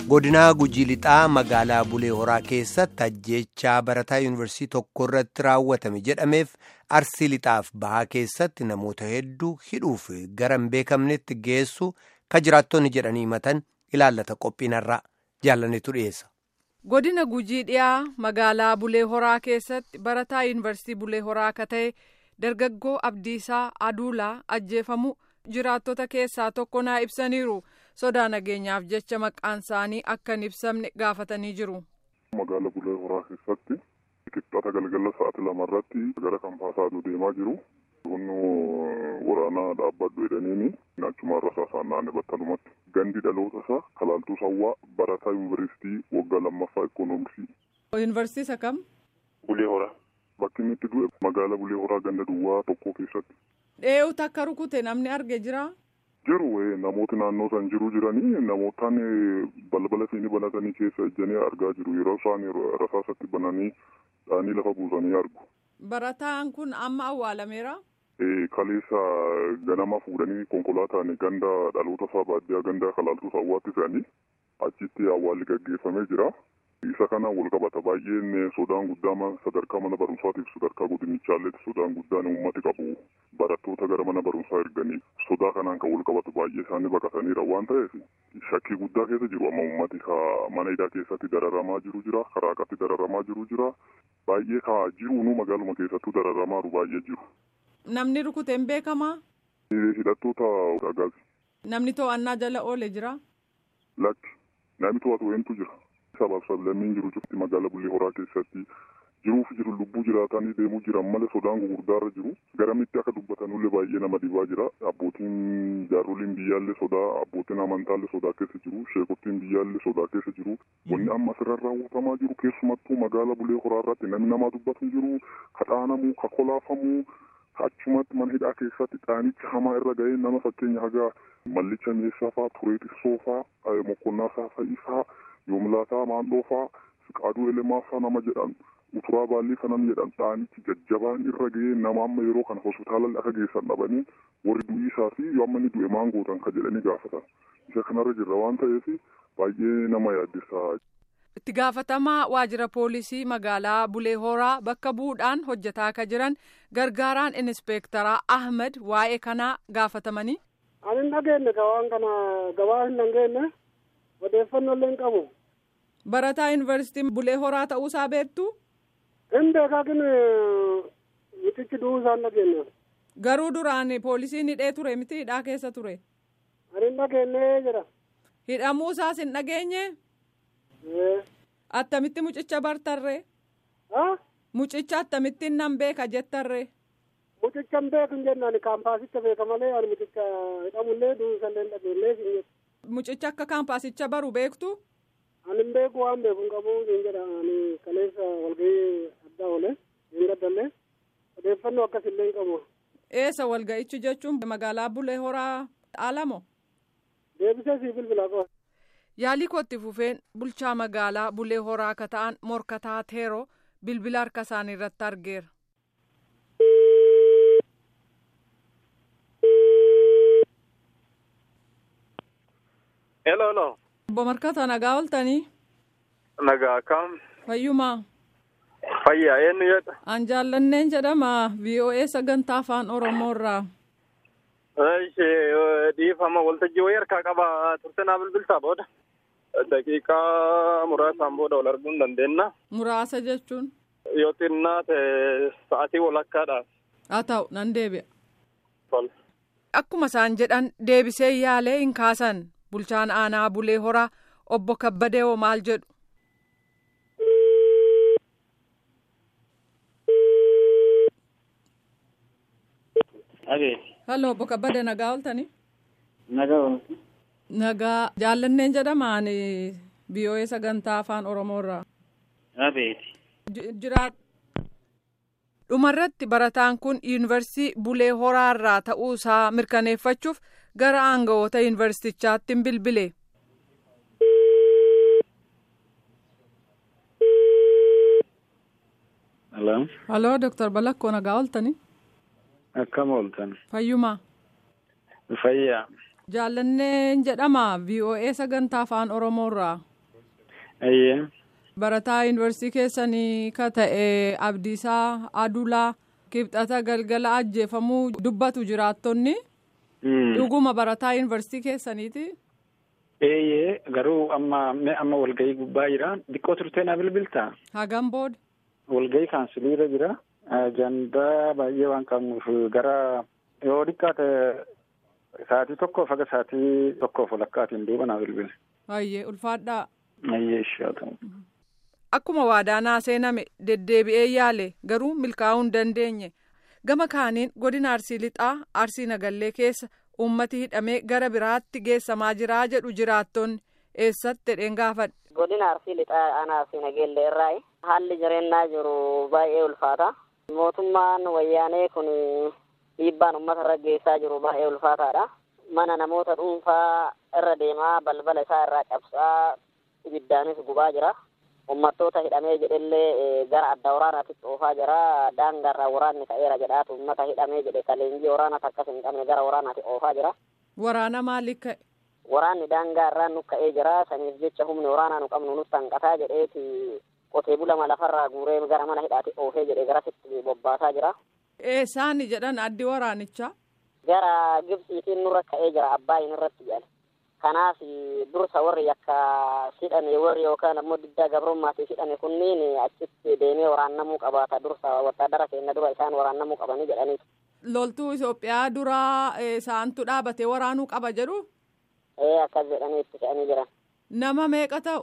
godinaa gujii lixaa magaalaa bulee horaa keessatti ajjeechaa barataa yuunivarsiitii tokko irratti raawwatame jedhameef arsii lixaaf bahaa keessatti namoota hedduu hidhuuf gara hin beekamnetti geessu ka jiraattonni jedhanii himatan ilaallata qophiinarraa jaalannetu dhiyeessa. godina gujii dhiyaa magaalaa bulee horaa keessatti barataa yuunivarsiitii bulee horaa akka ta'e dargaggoo abdiisaa aduulaa ajjeefamu jiraattota keessaa tokko naa ibsaniiru. sodaa nageenyaaf jecha maqaan isaanii akka hin ibsamne gaafatanii jiru. Magaala Bulee Horaa keessatti qixxaata galgala sa'aatii lamarratti gara kampaasaa aduu deemaa jiru. Humni waraanaa dhaabbadhu jedhaniini achuma rasaasaan naannoo battalumatti. Gandi dhaloota isaa Kalaaltuu Sawwaa barataa yuunivarsiitii waggaa lammaffaa ikoonomiksii. Yuunivarsiitii isa kam? Bulee Horaa. Bakki inni itti du'e magaala Bulee Horaa ganda duwwaa tokko keessatti. Dhee'uutu akka rukute namni arge jira. jiru namooti naannoo san jiru jiranii namootaan balbala isaanii banatanii keessa ejjanii argaa jiru yeroo isaan rasaasatti bananii dhaanii lafa buusanii argu. Barataan kun amma awwaalameera. Kaleessa ganama fuudhanii konkolaataan ganda dhaloota isaa baadiyyaa ganda kalaaltuu sawwaatti fe'anii achitti awwaalli gaggeeffamee jira. Isa kanaan wal qabata baay'een sodaan guddaa sadarkaa mana barumsaatiif sadarkaa godinichaalleetti sodaan guddaan uummati qabu barattoota gara mana barumsaa erganiif sodaa kanaan kan wal qabatu baay'ee isaanii baqataniira waan ta'eef shakkii guddaa keessa jiru amma uummati mana hidhaa keessatti dararamaa jiru jira karaa qatti dararamaa jiru jira baay'ee kaa jiruunuu magaaluma keessattuu dararamaaru baay'ee jiru. Namni rukuteen beekamaa? Hidhattoota agaasi. Namni to'annaa jala oole jira? Lakki namni to'atu eentu jira. sabaaf sablammiin jiru cufti magaala bulee horaa keessatti jiruuf jiru lubbuu jiraatanii deemuu jiran malee sodaan gugurdaarra jiru garamitti akka dubbatanullee baay'ee nama dhibaa jira abbootiin jaaroliin biyyaallee sodaa abbootiin amantaallee sodaa keessa jiru sheekottiin biyyaallee sodaa keessa jiru wanni amma asirra raawwatamaa jiru keessumattuu magaala bulee horaa irratti namni namaa dubbatu jiru kadhaanamuu kakolaafamuu achumatti mana hidhaa keessatti dhaanicha hamaa irra ga'ee nama fakkeenya hagaa mallicha meeshaa fa'aa turee xiqqoo fa'aa mokkonnaa saafa'ii fa'aa yoomlaataa maandhoo fa'aa siqaaduu elemaa fa'aa nama jedhan uturaa baallii kanan jedhan dhaanichi jajjabaan irra ga'ee nama amma yeroo kana hospitaalatti akka geessan dhabanii warri du'ii isaa fi yoo amma inni du'e maan gootan ka jedhanii gaafatan isa kanarra jirra waan ta'eef baay'ee nama yaaddessa. itti gaafatamaa waajjira poolisii magaalaa bulee horaa bakka bu'uudhaan hojjetaa akka jiran gargaaraan inspeektaraa ahmed waa'ee kanaa gaafatamanii. ani hin dhageenye waan kana gabaa hin dhageenye odeeffannoo illee hin qabu. barataa yuunivarsiitii bulee horaa ta'uusaa beektu. hin beekaa kin mitichi du'uusaa hin dhageenye. garuu duraan poolisiin hidhee ture miti hidhaa keessa ture. ani hin dhageenye jira. hidhamuusaas hin dhageenye. attamitti mucicha bartarree. mucicha attamittiin nan beeka jettarree. mucicha hin beeku hin jennaan kaampaasicha beeka malee ani mucicha hidhamullee du'uusallee hin dhageenye siin mucicha akka kaampaasicha baru beektu. ani hin beeku waan beeku hin qabu siin jedha ani kaleessa walgahii addaa oole hin gaddallee odeeffannoo akkasillee hin qabu. eessa walga'ichi jechuun magaalaa bulee horaa alamo. deebisee sii bilbilaa qaba. yaalii kootti fufeen bulchaa magaalaa bulee horaa akka ta'an morkataa teeroo bilbila harka isaanii irratti argeera. Hello, hello. Obbo Markata nagaa ooltanii. Nagaa kam. Fayyumaa. Fayyaa eenyu jedha. An jaallanneen jedhama VOA sagantaa afaan Oromoo irraa. Ishee dhiifama waltajjii wayii harkaa qaba turte naa bilbiltaa booda. Daqiiqaa muraasaan booda wal arguu hin dandeenya. Muraasa jechuun. Yoo xinnaa ta'e sa'aatii walakkaadhaaf. Haa ta'u nan deebi'a. Tole. Akkuma isaan jedhan deebisee yaalee hin kaasan bulchaan aanaa bulee horaa obbo Kabbadee hoo maal jedhu. Halloo obbo Kabbadee nagaa ooltanii. Nagaa ooltu. Nagaa jaallanneen jedhamaan VOA sagantaa afaan Oromoo irraa. Abeeti. Jiraat. dhumarratti barataan kun yuunivarsiitii bulee horaa irraa ta'uu isaa mirkaneeffachuuf gara aangawoota yuunivarsiitichaatti hin bilbile. Hello. Haloo Dooktar Balakkoo nagaa ooltanii. Akkam ooltan. Fayyumaa. Fayyaa. Jaallanneen jedhama VOA sagantaa afaan Oromoo irraa. Ayyee. Barataa yuunivarsiitii keessanii ka ta'e Abdiisaa Adulaa kibxata galgala ajjeefamuu dubbatu jiraattonni. Dhuguma barataa yuunivarsiitii keessaniiti. Eeyyee garuu amma amma walgahii gubbaa jira. Xiqqoo turtee na bilbiltaa? Hagam booda. Walgahii kaansiiliirra jira. Ajandaa baay'ee waan qabnuuf gara yoo xiqqaate sa'aatii tokkoof haga sa'aatii tokkoof walakkaatiin duuba naa bilbile. Hayyee ulfaadhaa. Ayyee ishee ta'u. Akkuma waadaa seename deddeebi'ee yaale garuu milkaa'uu hin dandeenye. Gama kaaniin godina Arsii Lixaa Arsii Nagallee keessa uummati hidhamee gara biraatti geessamaa jiraa jedhu jiraattonni eessatti jedheen gaafadhe. Godina Arsii Lixaa aanaa Arsii Nagallee irraa haalli jireenyaa jiru baay'ee ulfaata. Mootummaan wayyaanee kun dhiibbaan uummata irra geessaa jiru baay'ee ulfaataadha. Mana namoota dhuunfaa irra deemaa balbala isaa irraa cabsaa ibiddaanis gubaa jira. Uummattoota hidhamee jedhellee gara adda waraanaatti oofaa jira. Daangarraa waraanni ka'eera jedhaatu uummata hidhamee jedhe ka leenjii waraanaas akkas hin qabne gara waraanaatti oofaa jira. Waraana maaliif ka'e? Waraanni daangaa irraan nu ka'ee jira. Saniif jecha humni waraanaa nu qabnu nutti hanqataa jedheeti qotee bulama lafarraa guuree gara mana hidhaatti oofee jedhe garasitti bobbaasaa jira. Eessaani jedhan addi waraanichaa? Gara Gibxiitiin nurra ka'ee jira Abbaayin irratti jedhan. Kanaaf dursa warri yakka hidhame warri yookaan ammoo diddaa gabrummaatiif hidhame kunniin achitti deemee waraannamuu qabaata dursa wattaadara keenya dura isaan waraannamuu qabanii jedhaniitu. Loltuu Itoophiyaa duraa isaantu dhaabatee waraanuu qaba jedhu? Ee akkas jedhanii itti fe'anii jiran. Nama meeqa ta'u?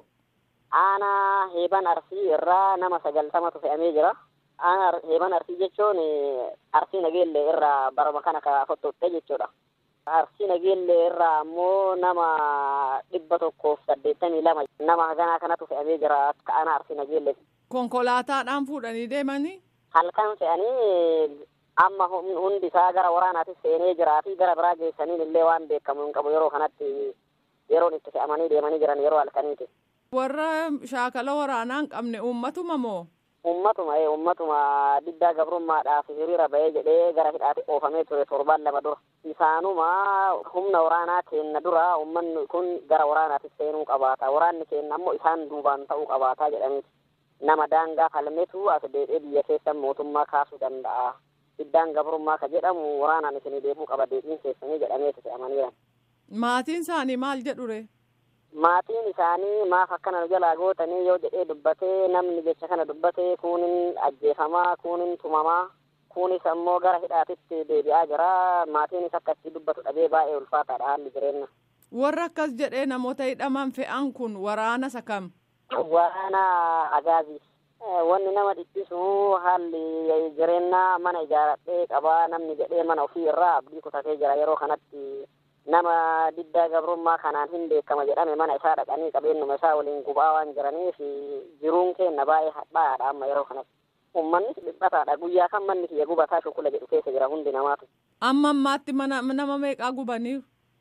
Aanaa heeban arsii irraa nama sagaltamatu fe'amee jira. Aanaa heeban arsii jechuun arsii nageellee irraa baroma kana ka fottotte jechuudha. Arsii nageellee irraa ammoo nama dhibba tokkoof saddeettamii lama nama haganaa kanatu fe'amee jira akka aanaa arsii nageellee. Konkolaataadhaan fuudhanii deemanii? Halkan fe'anii amma hundi isaa gara waraanaatis seenee jiraatii gara biraa geessaniin illee waan beekamu hin qabu yeroo kanatti yeroon itti fe'amanii deemanii jiran yeroo halkaniiti. Warra shaakala waraanaa hin qabne uummatuma moo? Uummatuma ee uummatuma diddaa gabrummaadhaaf hiriira bahee jedhee gara hidhaatti oofamee ture torbaan lama dura. Isaanuma humna waraanaa keenna dura uummanni kun gara waraanaatti seenuu qabaata. Waraanni keenna ammoo isaan duubaan ta'uu qabaata jedhaniiti. Nama daangaa falmetu as deebi'ee biyya keessa mootummaa kaasuu danda'a. Diddaan gabrummaa ka jedhamu waraanaan isinii deebuu qaba deebiin keessanii jedhamee itti fe'amaniiran. Maatiin isaanii maal jedhure? Maatiin isaanii maaf akkana nu jalaa gootanii yoo jedhee dubbatee namni jecha kana dubbatee kuunin ajjeefamaa kuunin tumamaa kuunis ammoo gara hidhaatitti deebi'aa jira maatiinis akkasii dubbatu dhabee baay'ee ulfaataadha haalli jireenya. Warra akkas jedhee namoota hidhaman fe'an kun waraana isa kam? Waraana agaazii. Wanni nama dhiphisu haalli jireenyaa mana ijaaradhee qabaa namni jedhee mana ofii irraa abdii kutatee jira yeroo kanatti nama diddaa gabrummaa kanaan hin beekama jedhame mana isaa dhaqanii qabeenyuma isaa waliin gubaa waan jiraniif jiruun keenna baay'ee hadhaadha amma yeroo kanatti. Uummannis dhiphataadha guyyaa kan manni kiyya gubataa shukula jedhu keessa jira hundi namaatu. Amma ammaatti mana nama meeqaa gubaniiru?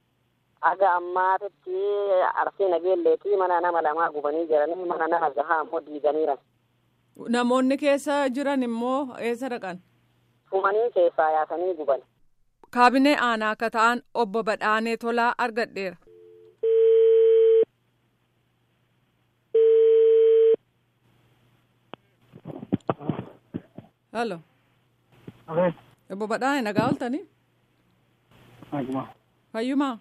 Aga ammaatitti arsii nageelleetii mana nama lamaa gubanii jiranii mana nama jahaa ammoo diiganiiran. Namoonni keessa jiran immoo eessa dhaqan? Fumanii keessaa yaasanii guban. Kaabinee aanaa akka ta'an obbo Badhaanee Tolaa argadheera. Halo. Obbo Badhaanee nagaa ooltanii? Fayyumaa?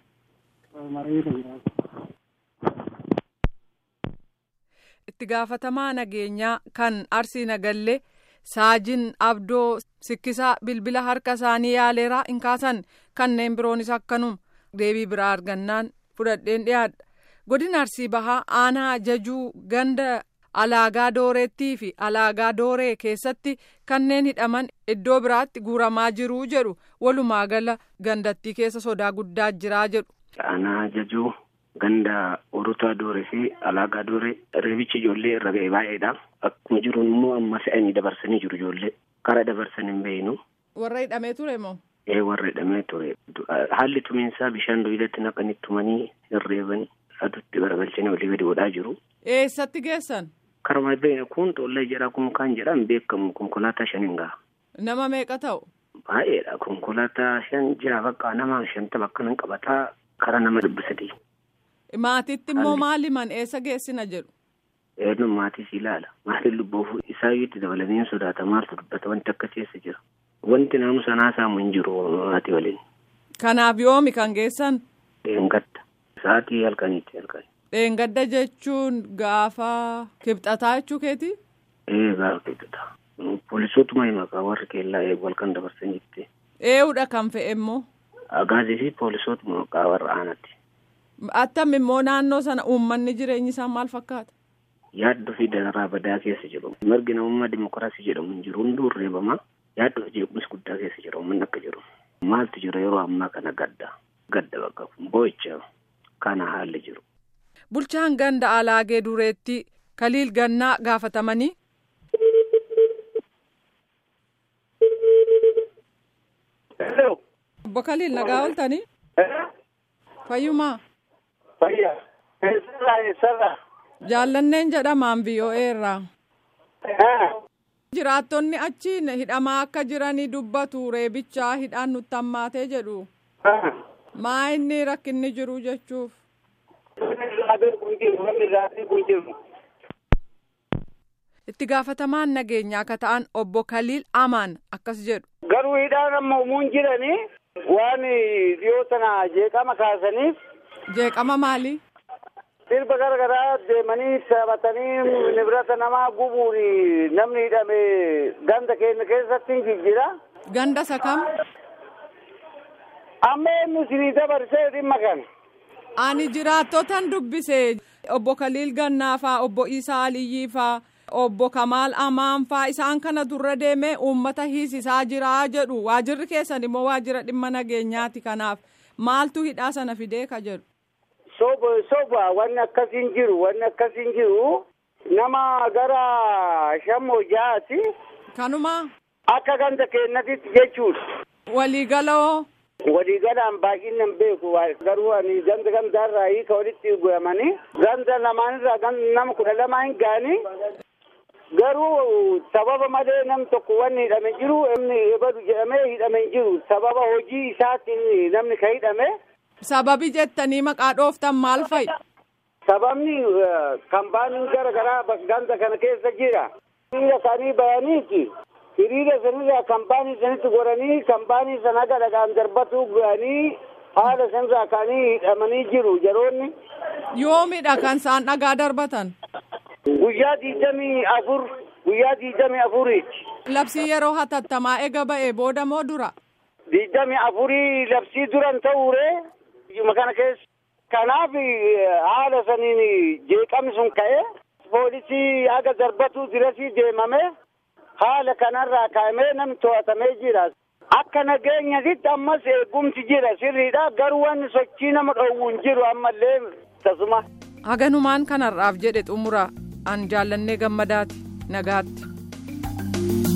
Itti gaafatamaa nageenyaa kan Arsii Nagallee saajin abdoo sikkisaa bilbila harka isaanii yaaleeraa hin kaasan kanneen biroonis akkanuma deebii biraa argannaan fudhadheen dhiyaadha. Godina Arsii Bahaa aanaa jajuu ganda alaagaa dooreettii fi alaagaa dooree keessatti kanneen hidhaman iddoo biraatti guuramaa jiruu jedhu walumaa gala gandattii keessa sodaa guddaa jiraa jedhu. Aanaa jajuu ganda orotaa dooree fi alaagaa dooree reebichi ijoollee irra ga'e baay'eedha. Akkuma jiruun immoo amma fe'anii dabarsanii jiru ijoollee. Karaa dabarsan hin beeknu. Warra hidhamee ture moo? Ee warra hidhamee ture. Haalli tumiinsaa bishaan doyilatti naqanii tumanii hirreeban aduutti garagalchanii olii gadi godhaa jiru. Eessatti geessan? Karuma beekne kun xollaa jedha kun kan jedhan beekamu konkolaataa shaniin gaha. Nama meeqa ta'u? Baay'eedha konkolaataa shan jira bakka nama shantama akkanan qabataa karaa nama dhibba sadii. Maatiitti immoo maali man eessa geessina jedhu? Eenyu maatis ilaala. Maatiin lubboof isaayyuu itti dabalanii hin sodaata maaltu dubbata wanti akka keessa jira. Wanti namu sanaa saamu hin jiru maatii waliin. Kanaaf yoomi kan geessan? Dheengadda. Sa'aatii halkaniitti halkanii. Dheengadda jechuun gaafa kibxataa jechuu keeti? Ee gaafa kibxataa. Poolisootuma himakaa warri keellaa eegu halkan dabarsan jirti. Eewudha kan fe'e immoo? Agaazii fi poolisootuma maqaa warra aanatti. Attam immoo naannoo sana uummanni jireenyi isaa maal fakkaata? Yaaddoo fi dararaa badaa keessa jiru. Margi namummaa dimokiraasii jedhamu hin jiru. Hunduu reebama. Yaaddoo fi jeequmsi guddaa keessa jiru. Uummanni akka jiru. Maaltu jira yeroo ammaa kana gadda. Gadda bakka boo'icha kana haalli jiru. Bulchaan ganda alaagee dureetti kaliil gannaa gaafatamanii. Obbo Kaliil nagaa ooltanii? Fayyumaa? Fayyaa. Eessarraa eessarraa? Jaallanneen jedhamaan VOA irraa. Jiraattonni achi hidhamaa akka jiranii dubbatu reebichaa hidhaan nutti hammaatee jedhu. Maa inni rakkinni jiru jechuuf. Itti gaafatamaan nageenyaa akka ta'an obbo Kaliil Amaan akkas jedhu. Garuu hidhaan amma uumuun jiranii waan dhiyoo sana jeeqama kaasaniif. Jeeqama maali? Sirba garagaraa deemanii taphatanii nibirata namaa gubuun namni hidhame ganda keenya keessatti hin jijjiira. Ganda isa kam? Amma eenyu isinii dabarsee dhimma kana. Ani jiraattotan dubbise obbo Kaliil Gannaafaa, obbo Isaa Aliyyiifaa, obbo Kamaal Amaanfaa isaan kana durra deemee uummata hiisisaa jira jedhu waajirri keessan immoo waajira dhimma nageenyaati kanaaf maaltu hidhaa sana fidee ka jedhu. Soba soba wanni akkasiin jiru wanni akkasiin jiru nama gara shammoo jahaati. Kanuma. Akka ganda keenyatti jechuudha. Waliigaloo. Waliigalaan baay'inaan beeku garuu ani ganda gandaarraa hiika walitti guuramanii ganda lamaanirraa nama kudha lama hin gaanii garuu sababa malee nam tokko wanni hidhame jiru namni ebadu jedhamee hidhame hin jiru sababa hojii isaatiin namni ka hidhame. Sababi jettanii maqaa dhooftan maal fa'i? Sababni kambaaniin gara garaa ganda kana keessa jira. Hiriira isaanii bayaniiti. Hiriira sanirraa kambaanii sanitti goranii kambaanii sana gadhagaan darbatu ga'anii haala sanirraa ka'anii hidhamanii jiru jaroonni. Yoomidha kan isaan dhagaa darbatan? Guyyaa digdamii afur guyyaa digdamii afuriiti. Labsii yeroo hatattamaa ega ba'e booda moo dura? Digdamii afurii labsii duran ta'uure kana keessa. Kanaaf haala saniin jeeqamni sun ka'e poolisii haga darbatu dirasii deemame haala kanarraa kaa'amee namni to'atamee jira. Akka nageenyatti ammas eegumsi jira sirriidha garuu wanni sochii nama dhoowwu hin jiru ammallee tasuma. Haganumaan kanarraaf jedhe xumura an jaallannee gammadaati nagaatti.